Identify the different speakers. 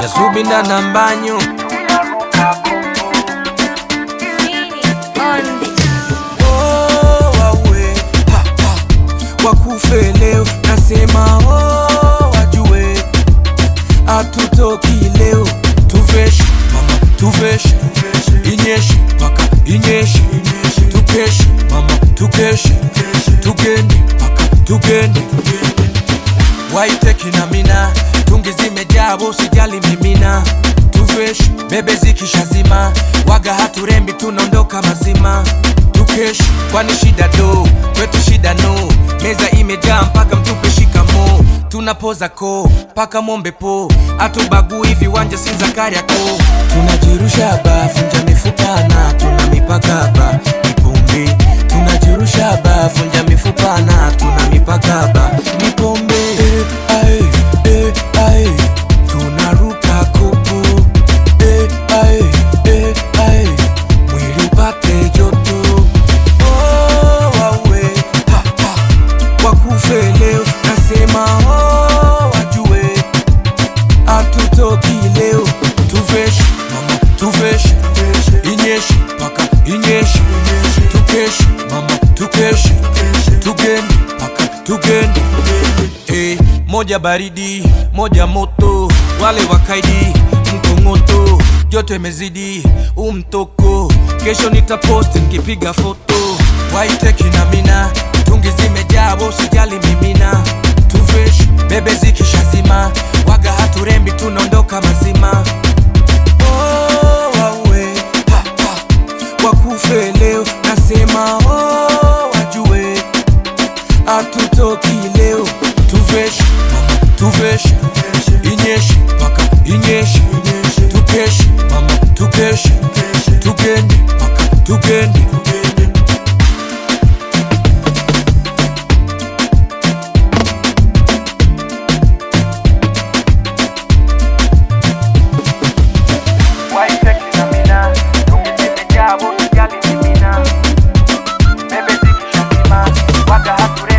Speaker 1: yasubinda na mbanyo Oh, wawe, ha, ha. wakufe leo nasema oh, wajue hatutoki leo tuveshe mama tuveshe inyeshe mpaka inyeshe tukeshe mama tukeshe tugende mpaka tugende waiteki na mina tungi zimejaa usijali mimina tuveshe bebe zikishazima waga haturembi tunaondoka mazima tukeshi kwani shida do kwetu shida no meza imejaa mpaka mtupe shikamo tunapoza ko mpaka mombe po atubagui viwanja si za kariako tunajirusha ba funja mifupana tuna mipaka ba mipombe tunajirusha ba funja mifupana tuna mipaka ba mipombe eh, ae, eh, ae. tunaruka kopo eh, ae, eh, ae. mwili upate joto oh, wawe ha, ha. wakufe leo nasema oh, wajue hatutoki leo tuveshe mama tuveshe inyeshe mpaka inyeshe tukeshe mama tukeshe tugende mpaka tugende hey, moja baridi moja moto wale wakaidi mkongoto joto imezidi umtoko kesho nitaposti nkipiga foto waiteki na mina tungi zimejaa usijali mimina tuveshe bebe zikishazima waga haturembi tunaondoka mazima oh, wawe ha, ha. wakufe leo nasema oh, wajue hatutoki leo tuveshe mama tuveshe inyeshe mpaka inyeshe tukeshe mama tukeshe tugende mpaka tugende waiteki na mina tungi zimejaa usijali mimina bebe zikishazima waga hature